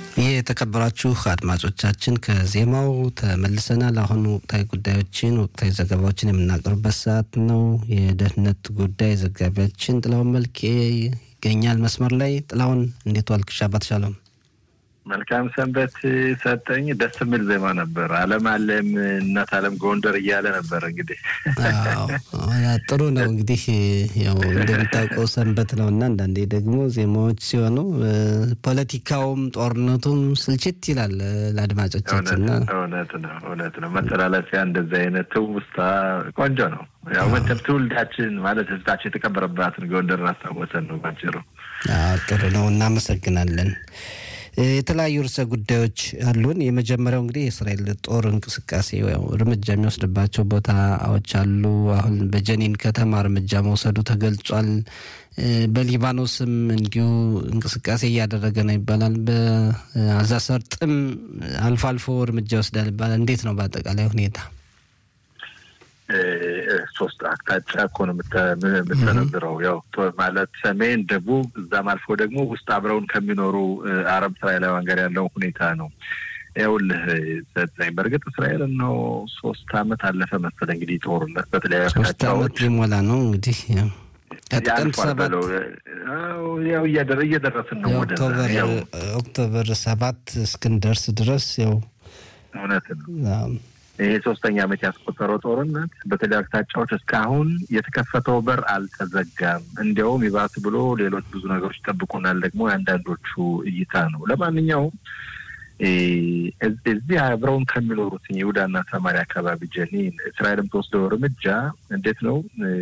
የተከበራችሁ አድማጮቻችን ከዜማው ተመልሰናል። አሁን ወቅታዊ ጉዳዮችን ወቅታዊ ዘገባዎችን የምናቀርብበት ሰዓት ነው። የደህንነት ጉዳይ ዘጋቢያችን ጥላውን መልኬ ይገኛል መስመር ላይ። ጥላውን እንዴት ዋልክ? ሻባት ሻሎም። መልካም ሰንበት ሰጠኝ። ደስ የሚል ዜማ ነበር። አለም አለም እናት አለም ጎንደር እያለ ነበር። እንግዲህ ጥሩ ነው። እንግዲህ ያው እንደምታውቀው ሰንበት ነው እና አንዳንዴ ደግሞ ዜማዎች ሲሆኑ ፖለቲካውም ጦርነቱም ስልችት ይላል ለአድማጮቻችን። እውነት ነው፣ እውነት ነው። መተላለፊያ እንደዚህ አይነት ትውስታ ቆንጆ ነው። ያው መቼም ትውልዳችን ማለት ህዝባችን የተቀበረባትን ጎንደርን አስታወሰን ነው ባጭሩ። ጥሩ ነው። እናመሰግናለን። የተለያዩ ርዕሰ ጉዳዮች አሉን። የመጀመሪያው እንግዲህ የእስራኤል ጦር እንቅስቃሴ እርምጃ የሚወስድባቸው ቦታዎች አሉ። አሁን በጀኒን ከተማ እርምጃ መውሰዱ ተገልጿል። በሊባኖስም እንዲሁ እንቅስቃሴ እያደረገ ነው ይባላል። በአዛ ሰርጥም አልፎ አልፎ እርምጃ ይወስዳል ይባላል። እንዴት ነው በአጠቃላይ ሁኔታ? ሶስት አቅጣጫ እኮ ነው የምተነብረው። ያው ማለት ሰሜን፣ ደቡብ እዛም አልፎ ደግሞ ውስጥ አብረውን ከሚኖሩ አረብ እስራኤላውያን ጋር ያለው ሁኔታ ነው። ይኸውልህ ሰጠኝ በእርግጥ እስራኤልን ነው ሶስት አመት አለፈ መሰለህ እንግዲህ ጦርነት በተለያዩ ሶስት አመት ሊሞላ ነው እንግዲህ ከጥቅምት ሰባት ያው እየደረስን ነው ወደ ኦክቶበር ሰባት እስክንደርስ ድረስ ያው እውነት ነው። ይሄ ሶስተኛ ዓመት ያስቆጠረው ጦርነት በተለያዩ አቅጣጫዎች እስካሁን የተከፈተው በር አልተዘጋም። እንዲያውም ይባስ ብሎ ሌሎች ብዙ ነገሮች ይጠብቁናል። ደግሞ የአንዳንዶቹ እይታ ነው። ለማንኛውም እዚህ አብረውን ከሚኖሩት ይሁዳና ሰማሪያ አካባቢ ጀኒን እስራኤልም ተወስደው እርምጃ እንዴት ነው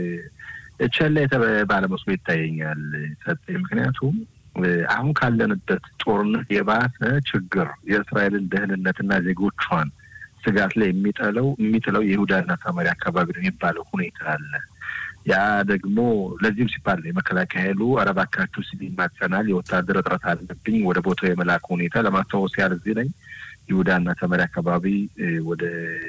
ቸላ የተባለ መስሎ ይታየኛል ሰጠኝ። ምክንያቱም አሁን ካለንበት ጦርነት የባሰ ችግር የእስራኤልን ደህንነትና ዜጎቿን ስጋት ላይ የሚጠለው የሚጥለው የይሁዳና ሰማሪያ አካባቢ ነው የሚባለው ሁኔታ አለ። ያ ደግሞ ለዚህም ሲባል የመከላከያ ኃይሉ ኧረ እባካችሁ ሲል ይማጸናል። የወታደር እጥረት አለብኝ ወደ ቦታው የመላክ ሁኔታ ለማስታወስ ያህል እዚህ ነኝ ይሁዳና ሰማሪያ አካባቢ ወደ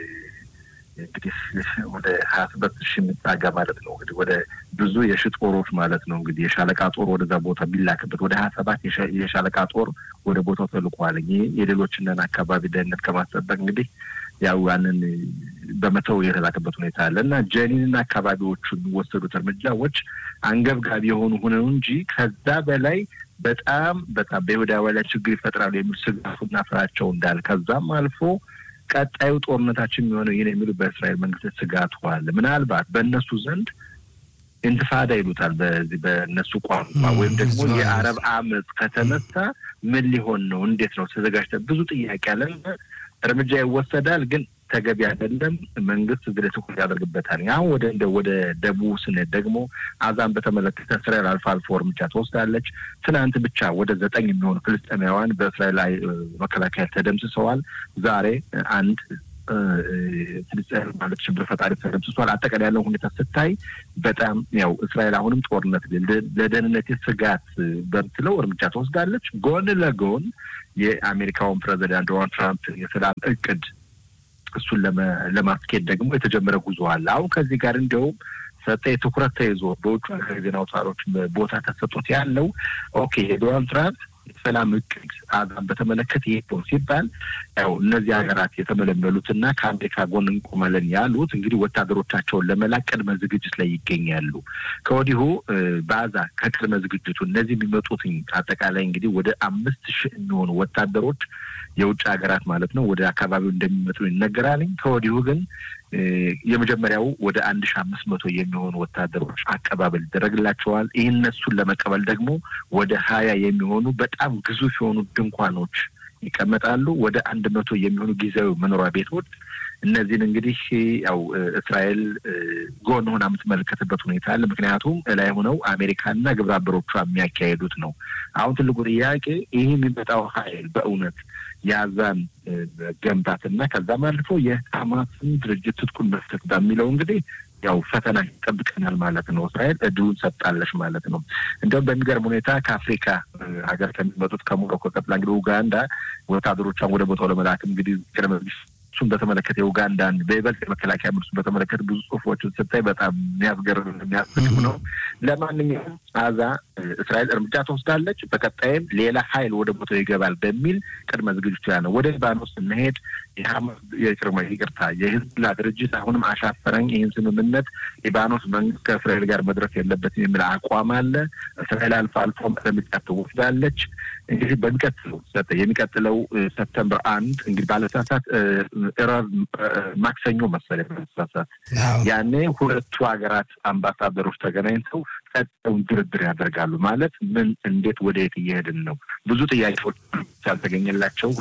እንግዲህ ወደ ሀያ ሰባት ሺህ የሚጣጋ ማለት ነው እንግዲህ ወደ ብዙ የሺ ጦሮች ማለት ነው እንግዲህ የሻለቃ ጦር ወደዛ ቦታ ቢላክበት ወደ ሀያ ሰባት የሻለቃ ጦር ወደ ቦታው ተልቋል። ይህ የሌሎችንን አካባቢ ደህንነት ከማስጠበቅ እንግዲህ ያው ያንን በመተው የተላከበት ሁኔታ አለ እና ጀኒንና አካባቢዎቹ የሚወሰዱት እርምጃዎች አንገብጋቢ የሆኑ ሆነው እንጂ ከዛ በላይ በጣም በጣም በይሁዳውያን ላይ ችግር ይፈጥራሉ የሚሉ ስጋቱና ፍራቸው እንዳለ ከዛም አልፎ ቀጣዩ ጦርነታችን የሚሆነው ይህን የሚሉ በእስራኤል መንግስት ስጋቱ አለ። ምናልባት በእነሱ ዘንድ ኢንትፋዳ ይሉታል በዚህ በእነሱ ቋንቋ ወይም ደግሞ የአረብ አመፅ ከተነሳ ምን ሊሆን ነው? እንዴት ነው ተዘጋጅተ ብዙ ጥያቄ አለ። እርምጃ ይወሰዳል፣ ግን ተገቢ አይደለም። መንግስት እዚህ ላይ ትኩረት ያደርግበታል። አሁን ወደ እንደ ወደ ደቡብ ስንሄድ ደግሞ አዛን በተመለከተ እስራኤል አልፎ አልፎ እርምጃ ትወስዳለች። ትናንት ብቻ ወደ ዘጠኝ የሚሆኑ ፍልስጤማውያን በእስራኤል ላይ መከላከያ ተደምስሰዋል። ዛሬ አንድ ፍልስጤም ማለት ሽብር ፈጣሪ ተደምስሷል። አጠቃላይ ያለው ሁኔታ ስታይ በጣም ያው እስራኤል አሁንም ጦርነት ለደህንነት ስጋት በምትለው እርምጃ ትወስዳለች። ጎን ለጎን የአሜሪካውን ፕሬዚዳንት ዶናልድ ትራምፕ የሰላም እቅድ እሱን ለማስኬድ ደግሞ የተጀመረ ጉዞ አለ። አሁን ከዚህ ጋር እንዲያውም ሰጠ ትኩረት ተይዞ በውጭ ሀገር ዜና አውታሮች ቦታ ተሰጦት ያለው ኦኬ የዶናልድ ትራምፕ የሰላም እቅድ አዛን በተመለከተ ይህ ነው ሲባል ያው እነዚህ ሀገራት የተመለመሉትና ከአሜሪካ ጎን እንቆማለን ያሉት እንግዲህ ወታደሮቻቸውን ለመላክ ቅድመ ዝግጅት ላይ ይገኛሉ። ከወዲሁ በአዛ ከቅድመ ዝግጅቱ እነዚህ የሚመጡትኝ አጠቃላይ እንግዲህ ወደ አምስት ሺህ የሚሆኑ ወታደሮች የውጭ ሀገራት ማለት ነው ወደ አካባቢው እንደሚመጡ ይነገራልኝ። ከወዲሁ ግን የመጀመሪያው ወደ አንድ ሺ አምስት መቶ የሚሆኑ ወታደሮች አቀባበል ይደረግላቸዋል። ይህ እነሱን ለመቀበል ደግሞ ወደ ሀያ የሚሆኑ በጣም ግዙፍ የሆኑ ድንኳኖች ይቀመጣሉ። ወደ አንድ መቶ የሚሆኑ ጊዜያዊ መኖሪያ ቤቶች እነዚህን እንግዲህ ያው እስራኤል ጎን ሆና የምትመለከትበት ሁኔታ አለ። ምክንያቱም እላይ ሆነው አሜሪካና ግብረ አበሮቿ የሚያካሄዱት ነው። አሁን ትልቁ ጥያቄ ይህ የሚመጣው ኃይል በእውነት የአዛን ገንባትና ከዛም አልፎ የሀማስን ድርጅት ትጥቁን መፍታት በሚለው እንግዲህ ያው ፈተና ይጠብቀናል ማለት ነው። እስራኤል እድሉን ሰጣለች ማለት ነው። እንዲሁም በሚገርም ሁኔታ ከአፍሪካ ሀገር ከሚመጡት ከሞሮኮ ቀጥላ እንግዲህ ኡጋንዳ ወታደሮቿን ወደ ቦታው ለመላክ እንግዲህ ቅድመ ምርቶቹን በተመለከተ የኡጋንዳን በይበልጥ የመከላከያ ምርቶች በተመለከተ ብዙ ጽሁፎችን ስታይ በጣም የሚያስገርም የሚያስፈልጉ ነው። ለማንኛውም አዛ እስራኤል እርምጃ ትወስዳለች፣ በቀጣይም ሌላ ሀይል ወደ ቦታው ይገባል በሚል ቅድመ ዝግጅቱ ያ ነው። ወደ ሊባኖስ ስንሄድ የቅድመ ይቅርታ የሂዝቦላ ድርጅት አሁንም አሻፈረኝ፣ ይህን ስምምነት ሊባኖስ መንግስት ከእስራኤል ጋር መድረስ የለበትም የሚል አቋም አለ። እስራኤል አልፎ አልፎ እርምጃ ትወስዳለች። እንግዲህ በሚቀጥለው የሚቀጥለው ሰፕተምበር አንድ እንግዲህ ባለሳሳት እረብ ማክሰኞ መሰለኝ ባለሳሳት ያኔ ሁለቱ ሀገራት አምባሳደሮች ተገናኝተው ቀጣዩን ድርድር ያደርጋሉ። ማለት ምን፣ እንዴት፣ ወደ የት እየሄድን ነው? ብዙ ጥያቄዎች ያልተገኘላቸው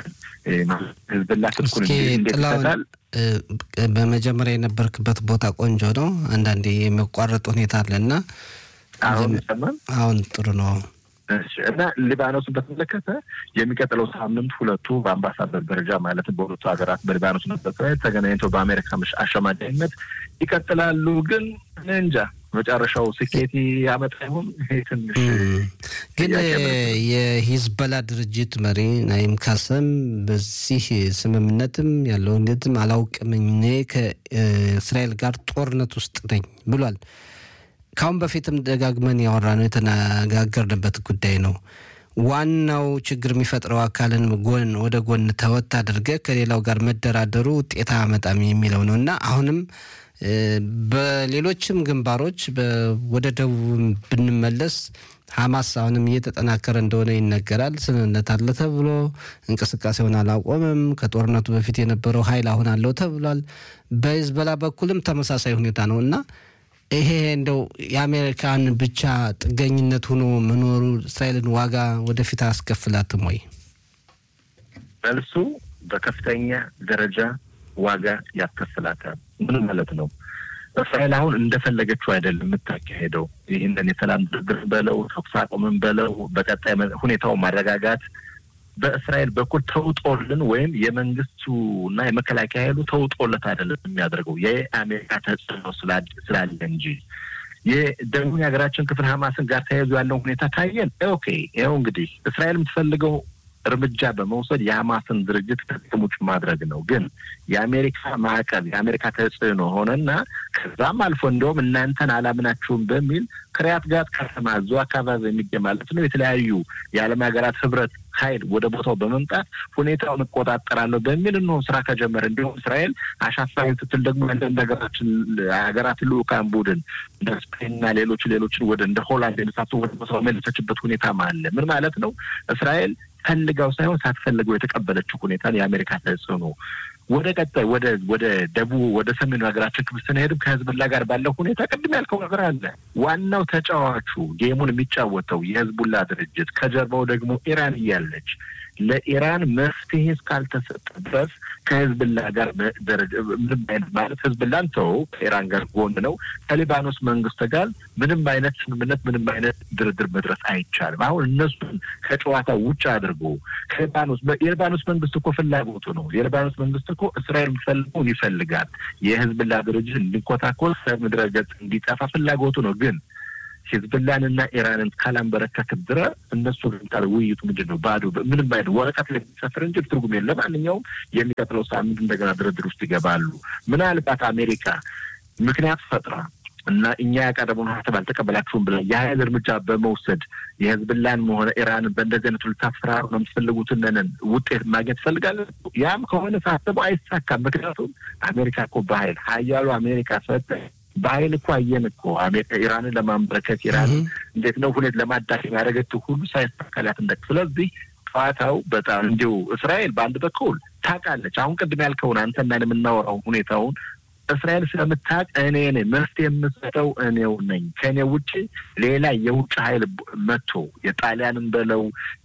ህዝብላ ትልኩን እንዴት ይሰጣል? በመጀመሪያ የነበርክበት ቦታ ቆንጆ ነው። አንዳንዴ የሚቋረጥ ሁኔታ አለና አሁን ይሰማል። አሁን ጥሩ ነው። እና ሊባኖስን በተመለከተ የሚቀጥለው ሳምንት ሁለቱ በአምባሳደር ደረጃ ማለትም በሁለቱ ሀገራት በሊባኖስና በእስራኤል ተገናኝተው በአሜሪካ አሸማጋይነት ይቀጥላሉ። ግን እንጃ መጨረሻው ስኬት ያመጣ ይሆን? ትንሽ ግን የሂዝበላ ድርጅት መሪ ናይም ካሰም በዚህ ስምምነትም ያለው እንዴትም አላውቅም እኔ ከእስራኤል ጋር ጦርነት ውስጥ ነኝ ብሏል። ካሁን በፊትም ደጋግመን ያወራ ነው የተነጋገርንበት ጉዳይ ነው። ዋናው ችግር የሚፈጥረው አካልን ጎን ወደ ጎን ተወት አድርገ ከሌላው ጋር መደራደሩ ውጤት አያመጣም የሚለው ነው እና አሁንም በሌሎችም ግንባሮች ወደ ደቡብ ብንመለስ ሀማስ አሁንም እየተጠናከረ እንደሆነ ይነገራል። ስምምነት አለ ተብሎ እንቅስቃሴውን አላቆምም። ከጦርነቱ በፊት የነበረው ኃይል አሁን አለው ተብሏል። በሂዝቦላ በኩልም ተመሳሳይ ሁኔታ ነው እና ይሄ እንደው የአሜሪካን ብቻ ጥገኝነት ሆኖ መኖሩ እስራኤልን ዋጋ ወደፊት አያስከፍላትም ወይ? መልሱ በከፍተኛ ደረጃ ዋጋ ያስከፍላታል። ምን ማለት ነው? እስራኤል አሁን እንደፈለገችው አይደለም የምታካሄደው። ይህንን የሰላም ድርድር በለው ተኩስ አቁምን በለው በቀጣይ ሁኔታው ማረጋጋት በእስራኤል በኩል ተውጦልን ወይም የመንግስቱ እና የመከላከያ ኃይሉ ተውጦለት አይደለም የሚያደርገው የአሜሪካ ተጽዕኖ ስላለ እንጂ የደቡብ የሀገራችን ክፍል ሀማስን ጋር ተያይዞ ያለው ሁኔታ ካየን ኦኬ፣ ይኸው እንግዲህ እስራኤል የምትፈልገው እርምጃ በመውሰድ የሀማስን ድርጅት ከጥቅም ውጭ ማድረግ ነው። ግን የአሜሪካ ማዕቀብ የአሜሪካ ተጽዕኖ ሆነና ከዛም አልፎ እንደውም እናንተን አላምናችሁም በሚል ክሪያት ጋት ከተማ እዚሁ አካባቢ የሚገኝ ማለት ነው የተለያዩ የዓለም ሀገራት ህብረት ኃይል ወደ ቦታው በመምጣት ሁኔታውን እቆጣጠራለሁ በሚል እንሆ ስራ ከጀመረ እንዲሁም እስራኤል አሻፋሪ ስትል ደግሞ አንዳንድ ሀገራችን ሀገራት ልኡካን ቡድን እንደ ስፔንና ሌሎች ሌሎችን ወደ እንደ ሆላንድ የመሳሰሉ ወደ ቦታው መለሰችበት ሁኔታም አለ። ምን ማለት ነው? እስራኤል ፈልጋው ሳይሆን ሳትፈልገው የተቀበለችው ሁኔታን የአሜሪካ ተጽዕኖ ወደ ቀጣይ ወደ ወደ ደቡብ ወደ ሰሜኑ ሀገራችን ክፍል ስንሄድም ከህዝብላ ጋር ባለው ሁኔታ ቅድም ያልከው ነገር አለ። ዋናው ተጫዋቹ ጌሙን የሚጫወተው የህዝቡላ ድርጅት ከጀርባው ደግሞ ኢራን እያለች ለኢራን መፍትሄ እስካልተሰጠ ድረስ ከህዝብላ ጋር ደረጃ ምንም አይነት ማለት ህዝብላን ተው ከኢራን ጋር ጎን ነው። ከሊባኖስ መንግስት ጋር ምንም አይነት ስምምነት ምንም አይነት ድርድር መድረስ አይቻልም። አሁን እነሱን ከጨዋታ ውጭ አድርጎ ከሊባኖስ የሊባኖስ መንግስት እኮ ፍላጎቱ ነው። የሊባኖስ መንግስት እኮ እስራኤል የሚፈልገውን ይፈልጋል። የህዝብላ ድርጅት እንዲንኮታኮል ከምድረ ገጽ እንዲጠፋ ፍላጎቱ ነው ግን ሂዝብላንና ኢራንን ካላንበረከክ ድረስ እነሱ ቃል ውይይቱ ምንድን ነው? ባዶ ምንም አይነት ወረቀት ላይ የሚሰፍር እንጂ ትርጉም የለም። ለማንኛውም የሚቀጥለው ሳምንት እንደገና ድርድር ውስጥ ይገባሉ። ምናልባት አሜሪካ ምክንያት ፈጥራ እና እኛ ያቀረበውን ሀሳብ አልተቀበላችሁም ብለን የሀይል እርምጃ በመውሰድ የህዝብላን መሆነ ኢራንን በእንደዚህ አይነቱ ልታስፈራሩ ነው የምትፈልጉትንን ውጤት ማግኘት ትፈልጋለን። ያም ከሆነ ሳስበው አይሳካም። ምክንያቱም አሜሪካ እኮ በሀይል ሀያሉ አሜሪካ ሰጠ በሀይል እኮ አየን እኮ አሜሪካ ኢራንን ለማንበረከት ኢራን እንዴት ነው ሁኔት ለማዳከም ያደረገችው ሁሉ ሳይሳካላት እንደ ስለዚህ ጨዋታው በጣም እንዲሁ እስራኤል በአንድ በኩል ታውቃለች። አሁን ቅድም ያልከውን አንተና የምናወራው ሁኔታውን እስራኤል ስለምታውቅ እኔ ነኝ መፍትሄ የምሰጠው እኔው ነኝ። ከእኔ ውጭ ሌላ የውጭ ሀይል መጥቶ የጣሊያንን በለው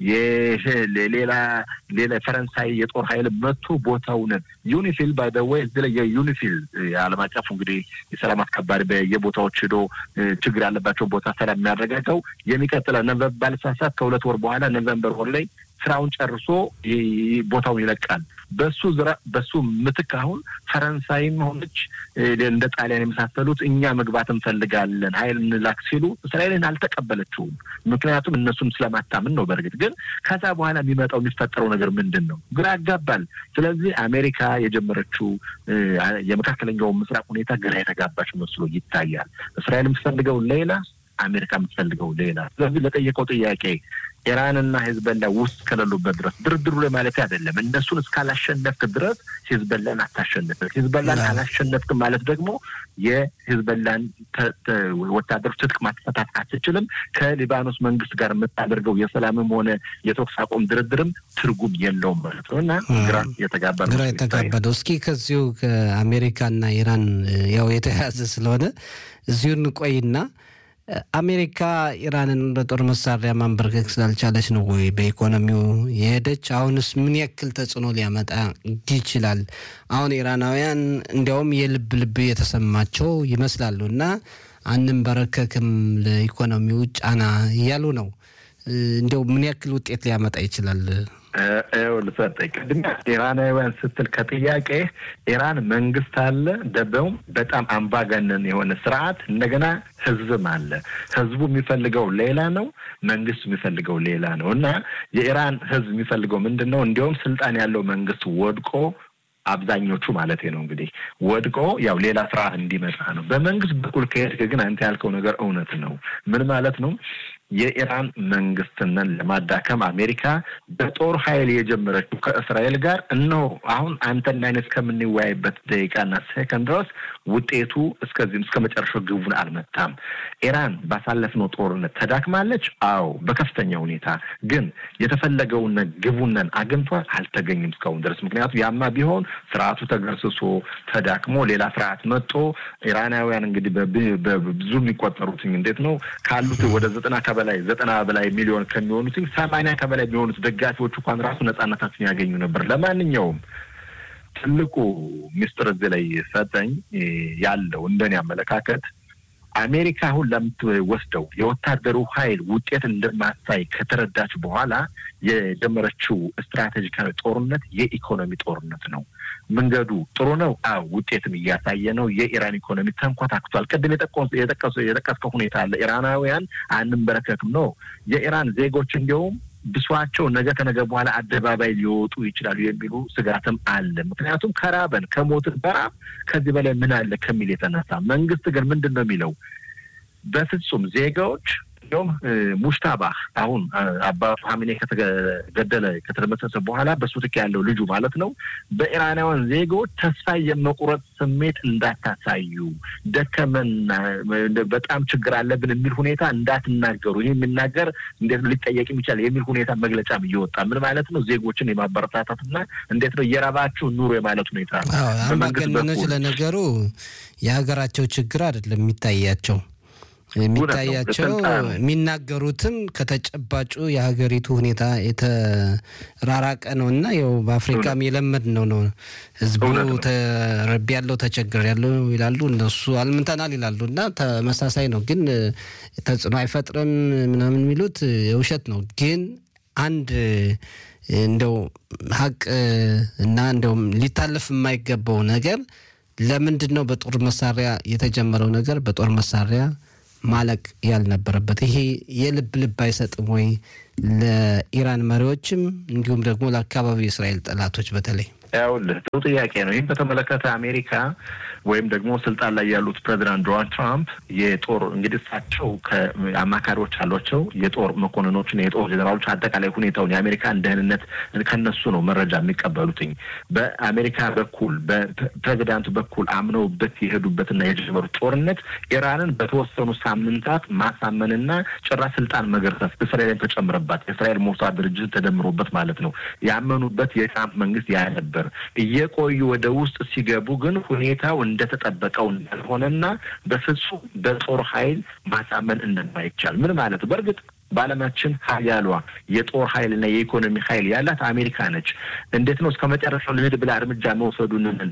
ሌላ ሌላ ፈረንሳይ የጦር ሀይል መጥቶ ቦታውን ዩኒፊል ባይደወይ እዚህ ላይ የዩኒፊል የዓለም አቀፉ እንግዲህ የሰላም አስከባሪ በየቦታዎች ሄዶ ችግር ያለባቸው ቦታ ሰላም የሚያረጋጋው የሚቀጥለው ኖቨምበር ባልሳሳት ከሁለት ወር በኋላ ኖቨምበር ወር ላይ ስራውን ጨርሶ ቦታውን ይለቃል። በሱ ዝራ በሱ ምትክ አሁን ፈረንሳይም ሆነች እንደ ጣሊያን የመሳሰሉት እኛ መግባት እንፈልጋለን ኃይል እንላክ ሲሉ እስራኤልን አልተቀበለችውም። ምክንያቱም እነሱን ስለማታምን ነው። በእርግጥ ግን ከዛ በኋላ የሚመጣው የሚፈጠረው ነገር ምንድን ነው? ግራ ያጋባል። ስለዚህ አሜሪካ የጀመረችው የመካከለኛው ምስራቅ ሁኔታ ግራ የተጋባች መስሎ ይታያል። እስራኤል የምትፈልገው ሌላ፣ አሜሪካ የምትፈልገው ሌላ። ስለዚህ ለጠየቀው ጥያቄ ኢራንና ሂዝበላ ውስጥ ከሌሉበት ድረስ ድርድሩ ላይ ማለት አይደለም። እነሱን እስካላሸነፍክ ድረስ ሂዝበላን አታሸንፍም። ሂዝበላን አላሸነፍክ ማለት ደግሞ የሂዝበላን ወታደሮች ትጥቅ ማስፈታት አትችልም። ከሊባኖስ መንግስት ጋር የምታደርገው የሰላምም ሆነ የተኩስ አቁም ድርድርም ትርጉም የለውም ማለት ነው እና ግራ የተጋባ ግራ የተጋባ ነው። እስኪ ከዚሁ ከአሜሪካና ኢራን ያው የተያያዘ ስለሆነ እዚሁ እንቆይና አሜሪካ ኢራንን በጦር መሳሪያ ማንበርከክ ስላልቻለች ነው ወይ በኢኮኖሚው የሄደች? አሁንስ ምን ያክል ተጽዕኖ ሊያመጣ ይችላል? አሁን ኢራናውያን እንዲያውም የልብ ልብ የተሰማቸው ይመስላሉ እና አንንበረከክም ለኢኮኖሚው ጫና እያሉ ነው። እንዲያው ምን ያክል ውጤት ሊያመጣ ይችላል? ልሰጠኝ ቅድሚያ ኢራናውያን ስትል ከጥያቄ ኢራን መንግስት አለ፣ ደበውም በጣም አምባገነን የሆነ ስርዓት፣ እንደገና ህዝብም አለ። ህዝቡ የሚፈልገው ሌላ ነው፣ መንግስቱ የሚፈልገው ሌላ ነው እና የኢራን ህዝብ የሚፈልገው ምንድን ነው? እንዲያውም ስልጣን ያለው መንግስት ወድቆ አብዛኞቹ ማለት ነው እንግዲህ ወድቆ ያው ሌላ ስርዓት እንዲመጣ ነው። በመንግስት በኩል ከሄድክ ግን አንተ ያልከው ነገር እውነት ነው። ምን ማለት ነው? የኢራን መንግስትንን ለማዳከም አሜሪካ በጦር ኃይል የጀመረችው ከእስራኤል ጋር እነሆ አሁን አንተና እኔ እስከምንወያይበት ደቂቃና ሴከንድ ድረስ ውጤቱ እስከዚህም እስከ መጨረሻው ግቡን አልመታም። ኢራን ባሳለፍነው ጦርነት ተዳክማለች። አዎ በከፍተኛ ሁኔታ ግን የተፈለገውን ግቡነን አግኝቷል አልተገኝም እስካሁን ድረስ። ምክንያቱም ያማ ቢሆን ስርዓቱ ተገርስሶ ተዳክሞ ሌላ ስርዓት መጦ ኢራናውያን እንግዲህ በብዙ የሚቆጠሩት እንዴት ነው ካሉት ወደ ዘጠና ከበላይ ዘጠና በላይ ሚሊዮን ከሚሆኑት ሰማንያ ከበላይ የሚሆኑት ደጋፊዎች እንኳን ራሱ ነጻነታችን ያገኙ ነበር። ለማንኛውም ትልቁ ሚስጥር እዚህ ላይ ሰጠኝ ያለው እንደኔ አመለካከት አሜሪካ አሁን ለምትወስደው የወታደሩ ኃይል ውጤት እንደማሳይ ከተረዳች በኋላ የጀመረችው ስትራቴጂካዊ ጦርነት የኢኮኖሚ ጦርነት ነው። መንገዱ ጥሩ ነው። አዎ ውጤትም እያሳየ ነው። የኢራን ኢኮኖሚ ተንኮታክቷል። ቅድም የጠቀስከው ሁኔታ አለ። ኢራናውያን አንንበረከክም ነው። የኢራን ዜጎች እንዲያውም ብሷቸው ነገ ከነገ በኋላ አደባባይ ሊወጡ ይችላሉ የሚሉ ስጋትም አለ። ምክንያቱም ከራበን ከሞትን በራብ ከዚህ በላይ ምን አለ ከሚል የተነሳ መንግስት ግን ምንድን ነው የሚለው በፍጹም ዜጋዎች እንዲሁም ሙሽታባህ አሁን አባቱ ሀሚኔ ከተገደለ ከተደመሰሰ በኋላ በሱ ትክ ያለው ልጁ ማለት ነው በኢራናውያን ዜጎች ተስፋ የመቁረጥ ስሜት እንዳታሳዩ፣ ደከመና በጣም ችግር አለብን የሚል ሁኔታ እንዳትናገሩ፣ ይህ የሚናገር እንዴት ነው ሊጠየቅ የሚቻል የሚል ሁኔታ መግለጫም እየወጣ ምን ማለት ነው ዜጎችን የማበረታታትና እንዴት ነው የረባችሁ ኑሮ የማለት ሁኔታ አምባገነኖች ለነገሩ የሀገራቸው ችግር አይደለም የሚታያቸው የሚታያቸው የሚናገሩትም ከተጨባጩ የሀገሪቱ ሁኔታ የተራራቀ ነው እና ያው በአፍሪካም የለመድ ነው ነው ህዝቡ ተረቢ ያለው ተቸግር ያለው ይላሉ፣ እነሱ አልምንተናል ይላሉ እና ተመሳሳይ ነው። ግን ተጽዕኖ አይፈጥርም ምናምን የሚሉት የውሸት ነው። ግን አንድ እንደው ሀቅ እና እንደውም ሊታለፍ የማይገባው ነገር ለምንድን ነው በጦር መሳሪያ የተጀመረው ነገር በጦር መሳሪያ ማለቅ ያልነበረበት ይሄ የልብ ልብ አይሰጥም ወይ ለኢራን መሪዎችም እንዲሁም ደግሞ ለአካባቢው የእስራኤል ጠላቶች በተለይ? ያውልህ ጥሩ ጥያቄ ነው። ይህም በተመለከተ አሜሪካ ወይም ደግሞ ስልጣን ላይ ያሉት ፕሬዚዳንት ዶናልድ ትራምፕ የጦር እንግዲህ እሳቸው ከአማካሪዎች አሏቸው የጦር መኮንኖችን፣ የጦር ጀኔራሎች አጠቃላይ ሁኔታውን የአሜሪካን ደህንነት ከነሱ ነው መረጃ የሚቀበሉትኝ። በአሜሪካ በኩል በፕሬዚዳንቱ በኩል አምነውበት የሄዱበትና የጀመሩት ጦርነት ኢራንን በተወሰኑ ሳምንታት ማሳመንና ጭራሽ ስልጣን መገርሰስ እስራኤልን ተጨምረባት የእስራኤል ሞሳድ ድርጅት ተደምሮበት ማለት ነው ያመኑበት የትራምፕ መንግስት ያ ነበር። እየቆዩ ወደ ውስጥ ሲገቡ ግን ሁኔታው እንደተጠበቀው እንዳልሆነና በፍጹም በጦር ኃይል ማሳመን እንደማይቻል ምን ማለት ነው? በእርግጥ በዓለማችን ሀያሏ የጦር ኃይልና የኢኮኖሚ ኃይል ያላት አሜሪካ ነች። እንዴት ነው እስከ መጨረሻው ልሂድ ብላ እርምጃ መውሰዱንን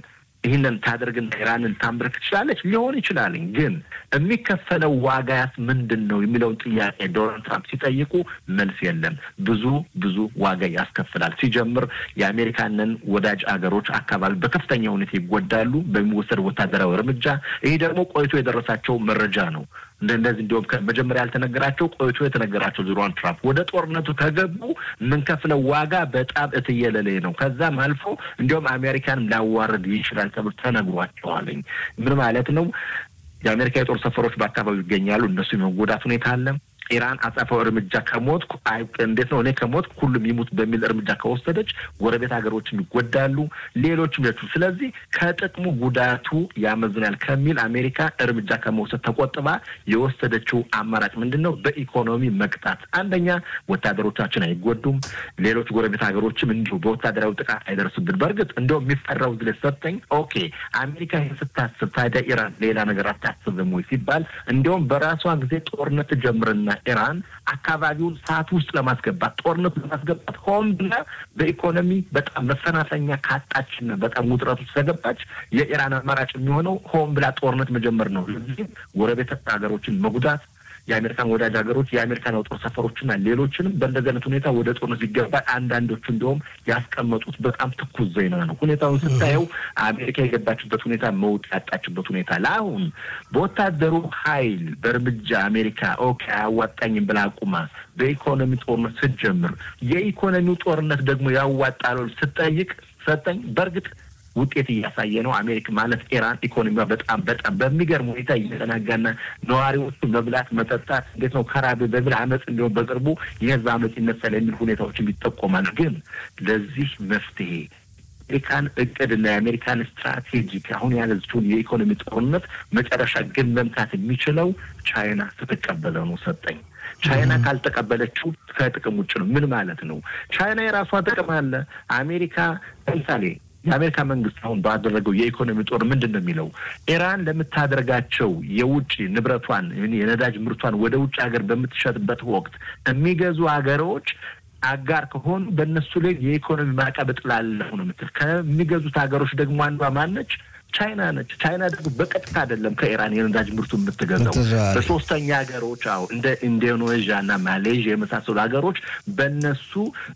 ይህንን ታደርግና ኢራንን ታንበረክ ትችላለች ሊሆን ይችላል። ግን የሚከፈለው ዋጋያስ ምንድን ነው የሚለውን ጥያቄ ዶናልድ ትራምፕ ሲጠይቁ መልስ የለም። ብዙ ብዙ ዋጋ ያስከፍላል። ሲጀምር የአሜሪካንን ወዳጅ አገሮች አካባቢ በከፍተኛ ሁኔታ ይጎዳሉ በሚወሰድ ወታደራዊ እርምጃ። ይህ ደግሞ ቆይቶ የደረሳቸው መረጃ ነው። እንደዚህ እንዲሁም መጀመሪያ ያልተነገራቸው ቆይቶ የተነገራቸው ዶናልድ ትራምፕ ወደ ጦርነቱ ከገቡ የምንከፍለው ዋጋ በጣም እትየለሌ ነው። ከዛም አልፎ እንዲሁም አሜሪካንም ሊያዋርድ ይችላል ተብሎ ተነግሯቸዋለኝ። ምን ማለት ነው? የአሜሪካ የጦር ሰፈሮች በአካባቢው ይገኛሉ። እነሱ የመጎዳት ሁኔታ አለ። ኢራን አጸፋው እርምጃ ከሞትኩ እንዴት ነው እኔ ከሞትኩ ሁሉም ይሙት በሚል እርምጃ ከወሰደች ጎረቤት ሀገሮችም ይጎዳሉ፣ ሌሎችም ሌሎች። ስለዚህ ከጥቅሙ ጉዳቱ ያመዝናል ከሚል አሜሪካ እርምጃ ከመውሰድ ተቆጥባ የወሰደችው አማራጭ ምንድን ነው? በኢኮኖሚ መቅጣት። አንደኛ ወታደሮቻችን አይጎዱም፣ ሌሎች ጎረቤት ሀገሮችም እንዲሁ በወታደራዊ ጥቃት አይደርስብን። በእርግጥ እንደው የሚፈራው ዝለ ሰጠኝ ኦኬ አሜሪካ ይህን ስታስብ ታዲያ ኢራን ሌላ ነገር አታስብም ወይ ሲባል እንዲሁም በራሷ ጊዜ ጦርነት ጀምርና ኢራን አካባቢውን ሰዓት ውስጥ ለማስገባት ጦርነቱ ለማስገባት ሆን ብላ በኢኮኖሚ በጣም መፈናፈኛ ካጣችና በጣም ውጥረት ውስጥ ከገባች የኢራን አማራጭ የሚሆነው ሆን ብላ ጦርነት መጀመር ነው። ለዚህም ጎረቤት ሀገሮችን መጉዳት የአሜሪካን ወዳጅ ሀገሮች የአሜሪካን የጦር ሰፈሮችና ሌሎችንም በእንደዚህ አይነት ሁኔታ ወደ ጦርነት ሲገባ አንዳንዶቹ እንዲሁም ያስቀመጡት በጣም ትኩስ ዜና ነው። ሁኔታውን ስታየው አሜሪካ የገባችበት ሁኔታ መውጥ ያጣችበት ሁኔታ ለአሁን በወታደሩ ኃይል በእርምጃ አሜሪካ ኦኬ አያዋጣኝም ብላ አቁማ በኢኮኖሚ ጦርነት ስትጀምር የኢኮኖሚው ጦርነት ደግሞ ያዋጣል ስጠይቅ ሰጠኝ በእርግጥ ውጤት እያሳየ ነው። አሜሪካ ማለት ኢራን ኢኮኖሚዋ በጣም በጣም በሚገርም ሁኔታ እየተናጋና ነዋሪዎቹ መብላት መጠጣት እንዴት ነው ከራብ በሚል አመፅ እንዲሆን በቅርቡ የህዝብ አመፅ ይነሳል የሚል ሁኔታዎችም ይጠቆማል። ግን ለዚህ መፍትሄ የአሜሪካን እቅድና የአሜሪካን ስትራቴጂክ አሁን ያለችውን የኢኮኖሚ ጦርነት መጨረሻ ግን መምታት የሚችለው ቻይና ስትቀበለ ነው። ሰጠኝ ቻይና ካልተቀበለችው ከጥቅም ውጭ ነው። ምን ማለት ነው? ቻይና የራሷ ጥቅም አለ። አሜሪካ ለምሳሌ የአሜሪካ መንግስት አሁን ባደረገው የኢኮኖሚ ጦር ምንድን ነው የሚለው ኢራን ለምታደርጋቸው የውጭ ንብረቷን የነዳጅ ምርቷን ወደ ውጭ ሀገር በምትሸጥበት ወቅት የሚገዙ ሀገሮች አጋር ከሆኑ በእነሱ ላይ የኢኮኖሚ ማዕቀብ እጥላለሁ ነው የምትል። ከሚገዙት ሀገሮች ደግሞ አንዷ ማነች? ቻይና ነች። ቻይና ደግሞ በቀጥታ አይደለም ከኢራን የነዳጅ ምርቱ የምትገዛው በሶስተኛ ሀገሮች አዎ እንደ ኢንዶኔዥያ እና ማሌዥያ የመሳሰሉ ሀገሮች በነሱ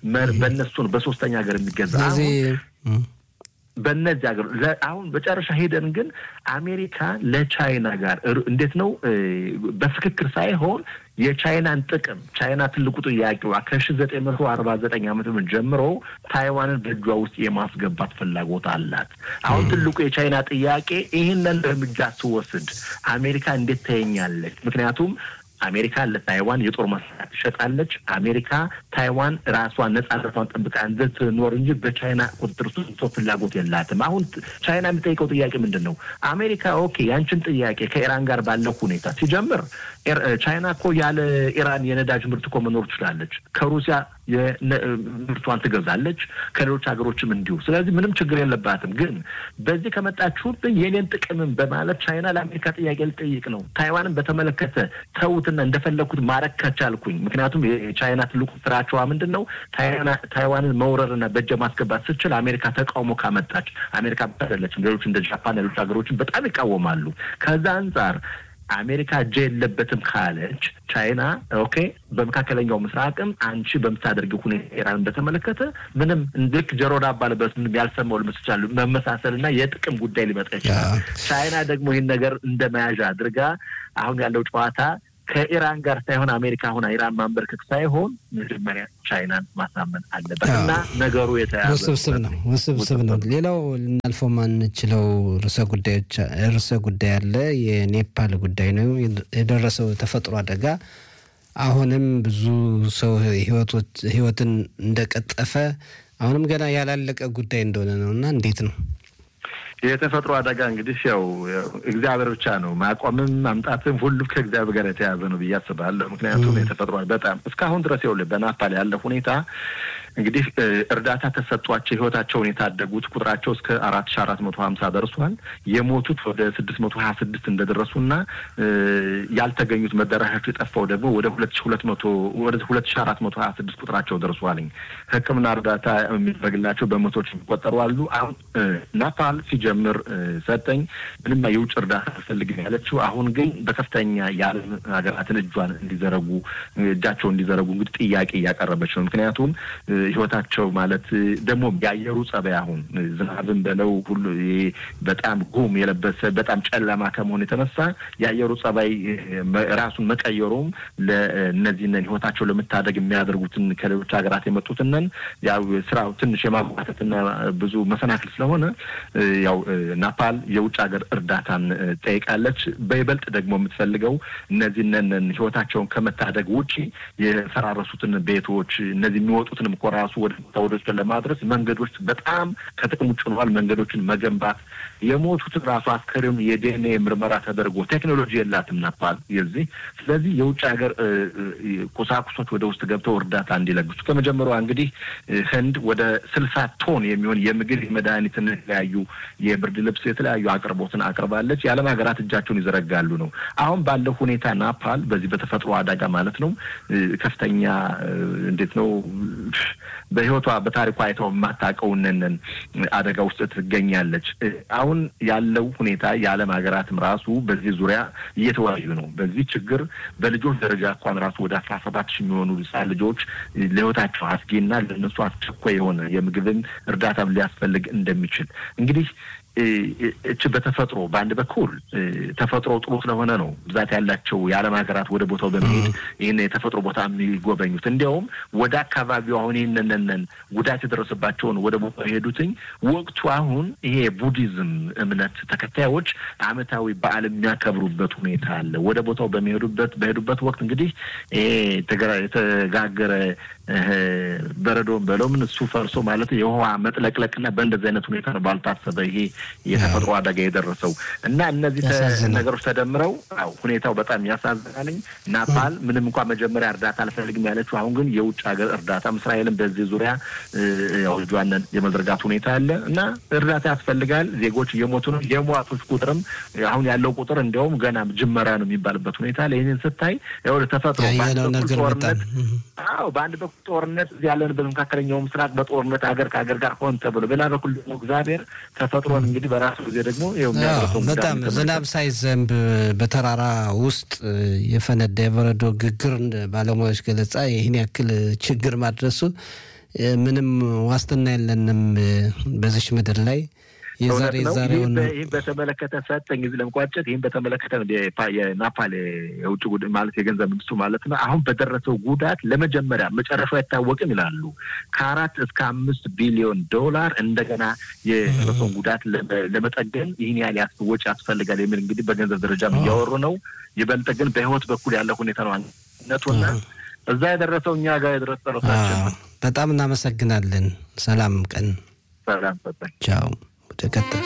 በነሱ ነው በሶስተኛ ሀገር የሚገዛ አሁን በእነዚህ ሀገር አሁን መጨረሻ ሄደን ግን አሜሪካ ለቻይና ጋር እንዴት ነው በፍክክር ሳይሆን የቻይናን ጥቅም ቻይና ትልቁ ጥያቄዋ ከሺ ዘጠኝ መቶ አርባ ዘጠኝ ዓመተ ምህረት ጀምሮ ታይዋንን በእጇ ውስጥ የማስገባት ፍላጎት አላት። አሁን ትልቁ የቻይና ጥያቄ ይህንን እርምጃ ስወስድ አሜሪካ እንዴት ታየኛለች? ምክንያቱም አሜሪካ ለታይዋን የጦር መሳሪያ ትሸጣለች። አሜሪካ ታይዋን ራሷን ነጻነቷን ጠብቃ እንድትኖር እንጂ በቻይና ቁጥጥር ውስጥ ፍላጎት የላትም። አሁን ቻይና የሚጠይቀው ጥያቄ ምንድን ነው? አሜሪካ ኦኬ ያንችን ጥያቄ ከኢራን ጋር ባለው ሁኔታ ሲጀምር ቻይና እኮ ያለ ኢራን የነዳጅ ምርት እኮ መኖር ትችላለች። ከሩሲያ ምርቷን ትገዛለች፣ ከሌሎች ሀገሮችም እንዲሁ። ስለዚህ ምንም ችግር የለባትም። ግን በዚህ ከመጣችሁብኝ የኔን ጥቅምም በማለት ቻይና ለአሜሪካ ጥያቄ ልጠይቅ ነው። ታይዋንን በተመለከተ ተዉትና እንደፈለግኩት ማድረግ ከቻልኩኝ፣ ምክንያቱም የቻይና ትልቁ ስራቸዋ ምንድን ነው? ታይዋንን መውረርና በእጀ ማስገባት ስችል አሜሪካ ተቃውሞ ካመጣች፣ አሜሪካ ብቻ አይደለችም፣ ሌሎች እንደ ጃፓን ሌሎች ሀገሮችን በጣም ይቃወማሉ። ከዛ አንጻር አሜሪካ እጄ የለበትም ካለች ቻይና ኦኬ፣ በመካከለኛው ምስራቅም አንቺ በምታደርጊው ሁኔታ ኢራን በተመለከተ ምንም ልክ ጆሮ ዳባ ልበስ ምንም ያልሰማው ልመስል ይችላሉ መመሳሰልና የጥቅም ጉዳይ ሊመጣ ይችላል። ቻይና ደግሞ ይህን ነገር እንደ መያዣ አድርጋ አሁን ያለው ጨዋታ ከኢራን ጋር ሳይሆን አሜሪካ ሆና ኢራን ማንበርከክ ሳይሆን መጀመሪያ ቻይናን ማሳመን አለበት እና ነገሩ የተያዘ ውስብስብ ነው ውስብስብ ነው። ሌላው ልናልፈው ማንችለው ርዕሰ ጉዳዮች ርዕሰ ጉዳይ አለ። የኔፓል ጉዳይ ነው። የደረሰው ተፈጥሮ አደጋ አሁንም ብዙ ሰው ህይወትን እንደቀጠፈ አሁንም ገና ያላለቀ ጉዳይ እንደሆነ ነው እና እንዴት ነው የተፈጥሮ አደጋ እንግዲህ ያው እግዚአብሔር ብቻ ነው ማቆምም ማምጣትም ሁሉም ከእግዚአብሔር ጋር የተያዘ ነው ብዬ አስባለሁ። ምክንያቱም የተፈጥሮ በጣም እስካሁን ድረስ ይኸውልህ በናፓል ያለ ሁኔታ እንግዲህ እርዳታ ተሰጧቸው ህይወታቸውን የታደጉት ቁጥራቸው እስከ አራት ሺ አራት መቶ ሀምሳ ደርሷል። የሞቱት ወደ ስድስት መቶ ሀያ ስድስት እንደደረሱና ያልተገኙት መዳረሻቸው የጠፋው ደግሞ ወደ ሁለት ሺ ሁለት መቶ ወደ ሁለት ሺ አራት መቶ ሀያ ስድስት ቁጥራቸው ደርሷልኝ። ሕክምና እርዳታ የሚደረግላቸው በመቶዎች የሚቆጠሩ አሉ። አሁን ናፓል ሲጀምር ሰጠኝ ምንም የውጭ እርዳታ አልፈልግም ያለችው፣ አሁን ግን በከፍተኛ የዓለም ሀገራትን እጇን እንዲዘረጉ እጃቸው እንዲዘረጉ እንግዲህ ጥያቄ እያቀረበች ነው። ምክንያቱም ህይወታቸው ማለት ደግሞ የአየሩ ጸባይ አሁን ዝናብን በለው ሁሉ በጣም ጉም የለበሰ በጣም ጨለማ ከመሆኑ የተነሳ የአየሩ ጸባይ ራሱን መቀየሩም ለእነዚህንን ህይወታቸው ለመታደግ የሚያደርጉትን ከሌሎች ሀገራት የመጡትንን ያው ስራው ትንሽ የማጓተትና ብዙ መሰናክል ስለሆነ ያው ናፓል የውጭ ሀገር እርዳታን ጠይቃለች። በይበልጥ ደግሞ የምትፈልገው እነዚህንን ህይወታቸውን ከመታደግ ውጪ የፈራረሱትን ቤቶች እነዚህ የሚወጡትንም እኮ ራሱ ወደ ቦታዎችን ለማድረስ መንገዶች በጣም ከጥቅም ውጭ ሆነዋል። መንገዶችን መገንባት የሞቱትን ራሱ አስከሬኑን የዲኤንኤ ምርመራ ተደርጎ ቴክኖሎጂ የላትም ናፓል የዚህ ስለዚህ የውጭ ሀገር ቁሳቁሶች ወደ ውስጥ ገብተው እርዳታ እንዲለግሱ ከመጀመሪያዋ እንግዲህ ህንድ ወደ ስልሳ ቶን የሚሆን የምግብ የመድኃኒትን የተለያዩ የብርድ ልብስ የተለያዩ አቅርቦትን አቅርባለች። የዓለም ሀገራት እጃቸውን ይዘረጋሉ ነው። አሁን ባለው ሁኔታ ናፓል በዚህ በተፈጥሮ አደጋ ማለት ነው ከፍተኛ እንዴት ነው በህይወቷ በታሪኳ አይተው የማታውቀውንን አደጋ ውስጥ ትገኛለች። አሁን ያለው ሁኔታ የዓለም ሀገራትም ራሱ በዚህ ዙሪያ እየተወያዩ ነው። በዚህ ችግር በልጆች ደረጃ እንኳን ራሱ ወደ አስራ ሰባት ሺህ የሚሆኑ ህጻን ልጆች ለህይወታቸው አስጊና ለእነሱ አስቸኳይ የሆነ የምግብን እርዳታም ሊያስፈልግ እንደሚችል እንግዲህ እች በተፈጥሮ በአንድ በኩል ተፈጥሮ ጥሩ ስለሆነ ነው ብዛት ያላቸው የዓለም ሀገራት ወደ ቦታው በመሄድ ይህን የተፈጥሮ ቦታ የሚጎበኙት። እንዲያውም ወደ አካባቢው አሁን ይህንንን ጉዳት የደረሰባቸውን ወደ ቦታው የሄዱትኝ ወቅቱ አሁን ይሄ ቡዲዝም እምነት ተከታዮች አመታዊ በዓል የሚያከብሩበት ሁኔታ አለ። ወደ ቦታው በሚሄዱበት በሄዱበት ወቅት እንግዲህ ይሄ የተጋገረ በረዶን በለው ምን እሱ ፈርሶ ማለት የውሃ መጥለቅለቅና በእንደዚህ አይነት ሁኔታ ነው ባልታሰበ ይሄ የተፈጥሮ አደጋ የደረሰው እና እነዚህ ነገሮች ተደምረው አዎ ሁኔታው በጣም ያሳዝናልኝ። ናፓል ምንም እንኳን መጀመሪያ እርዳታ አልፈልግም ያለችው አሁን ግን የውጭ ሀገር እርዳታ እስራኤልም በዚህ ዙሪያ ያው እጇንን የመዘርጋት ሁኔታ አለ እና እርዳታ ያስፈልጋል። ዜጎች እየሞቱ ነው። የሟቾች ቁጥርም አሁን ያለው ቁጥር እንዲያውም ገና ጅመራ ነው የሚባልበት ሁኔታ አለ። ይህንን ስታይ ያው ተፈጥሮ ጦርነት አዎ በአንድ በኩል ጦርነት እዚህ ያለንበት መካከለኛው ምስራቅ በጦርነት ሀገር ከሀገር ጋር ሆን ተብሎ በሌላ በኩል ደግሞ እግዚአብሔር ተፈጥሮን እንግዲህ በራሱ ጊዜ ደግሞ በጣም ዝናብ ሳይዘንብ በተራራ ውስጥ የፈነዳ የበረዶ ግግር ባለሙያዎች ገለጻ ይህን ያክል ችግር ማድረሱ ምንም ዋስትና የለንም በዚች ምድር ላይ የዛሬ ዛሬውን ይህን በተመለከተ ሰጠኝ ጊዜ ለመቋጨት ይህን በተመለከተ የናፓል የውጭ ጉዳይ ማለት የገንዘብ ሚኒስትሩ ማለት ነው አሁን በደረሰው ጉዳት ለመጀመሪያ መጨረሻው አይታወቅም ይላሉ። ከአራት እስከ አምስት ቢሊዮን ዶላር እንደገና የደረሰውን ጉዳት ለመጠገን ይህን ያህል ወጪ ያስፈልጋል የሚል እንግዲህ በገንዘብ ደረጃ እያወሩ ነው። ይበልጥ ግን በህይወት በኩል ያለው ሁኔታ ነው ነቱና እዛ የደረሰው እኛ ጋር የደረሰ ራሳችን በጣም እናመሰግናለን። ሰላም ቀን። ሰላም ሰጠኝ። ቻው። ወደ ቀጣይ